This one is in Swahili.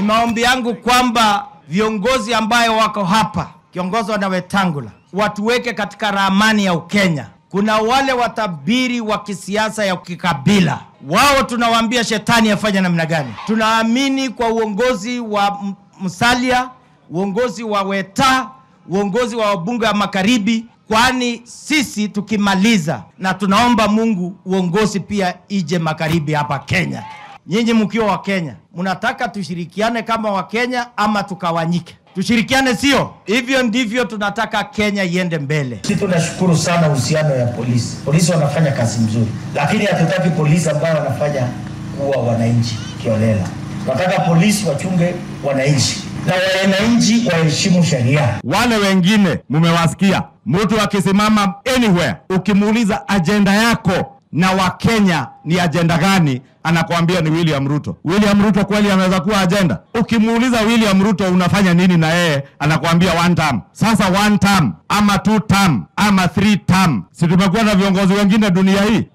maombi yangu kwamba viongozi ambayo wako hapa kiongozwa na Wetangula watuweke katika ramani ya Ukenya. Kuna wale watabiri wa kisiasa ya kikabila, wao tunawaambia shetani afanye namna gani. Tunaamini kwa uongozi wa M- Musalia, uongozi wa Weta, uongozi wa wabunge wa magharibi, kwani sisi tukimaliza, na tunaomba Mungu uongozi pia ije magharibi hapa Kenya. Nyinyi mkiwa wa Kenya, mnataka tushirikiane kama wa Kenya ama tukawanyike? Tushirikiane, sio hivyo? Ndivyo tunataka Kenya iende mbele. Sisi tunashukuru sana uhusiano ya polisi. Polisi wanafanya kazi mzuri, lakini hatutaki polisi ambao wanafanya kuwa wananchi kiolela. Tunataka polisi wachunge wananchi na wananchi waheshimu sheria. Wale wengine mumewasikia, mtu akisimama anywhere, ukimuuliza ajenda yako na Wakenya ni ajenda gani, anakuambia ni William Ruto. William Ruto kweli anaweza kuwa ajenda? Ukimuuliza William Ruto unafanya nini na yeye, anakuambia one term. Sasa one term ama two term ama three term, si tumekuwa na viongozi wengine dunia hii?